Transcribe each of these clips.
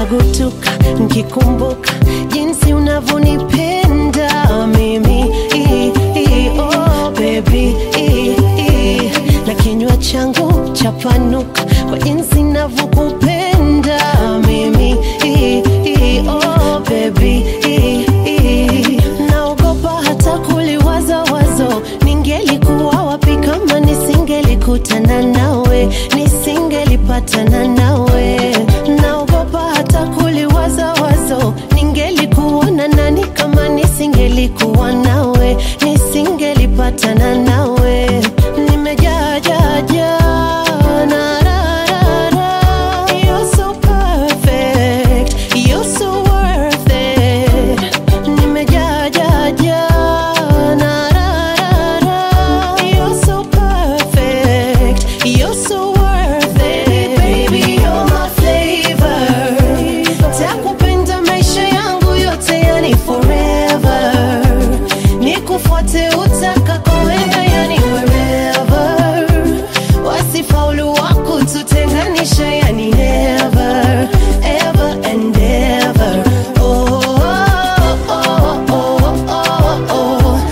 napukutuka nkikumbuka jinsi unavyonipenda mimi I, I, oh, baby I, I. na kinywa changu chapanuka kwa jinsi navyokupenda mimi I, I, oh, baby I, I. naogopa hata kuliwaza wazo ningelikuwa wapi kama nisingelikutana nawe nisingelipatana nawe naogopa hata kuliwaza wazo ningelikuwa na nani kama nisingelikuwa nawe nisingelipatana nawe nimejajaja na ra, ra, ra. You're so perfect, you're so worth it. Nimejajaja na ra, ra, ra. You're so perfect, you're so worth it. Baby, you're my flavor. Takupenda maisha yangu yote, yani forever. Nikufuate utakakoenda, yani wherever. Wasifaulu wako tutenganisha, yani never, ever and ever. Oh, oh, oh, oh, oh, oh.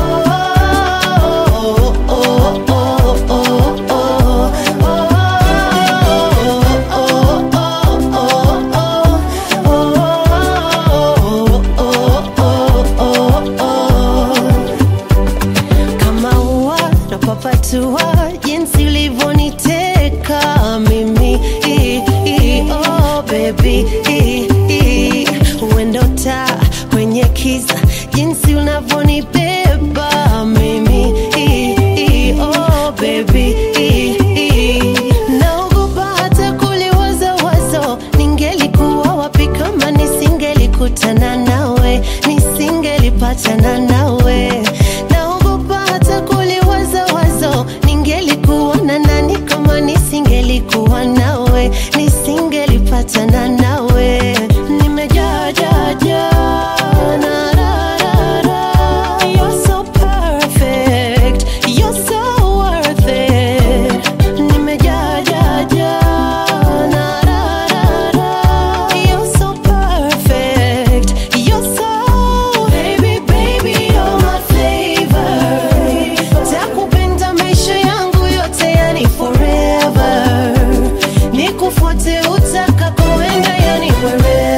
kama ua napapatua jinsi ulivyoniteka mimi I, I, oh baby I, I. uendo taa kwenye kiza jinsi unavyonibeba mimi I, I, oh baby I, I. naogopa hata kuliwaza wazo ningelikuwa wapi kama nisingelikutana nawe nisingelipatana nawe naogopa hata kuliwaza wazo ningelikuwa na nani kama nisingelikuwa nawe nisingelipatana nawe nimejajaja na ra, ra, ra. You're so perfect, you're so worth it. Nimejajaja na ra, ra, ra. You're so perfect, you're so baby, baby, you're my flavor. Takupenda maisha yangu yote, yani forever. Nikufuate utakakoenda, yani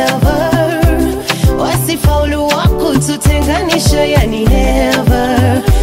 wherever. Wasifaulu wako tutenganisha, yani never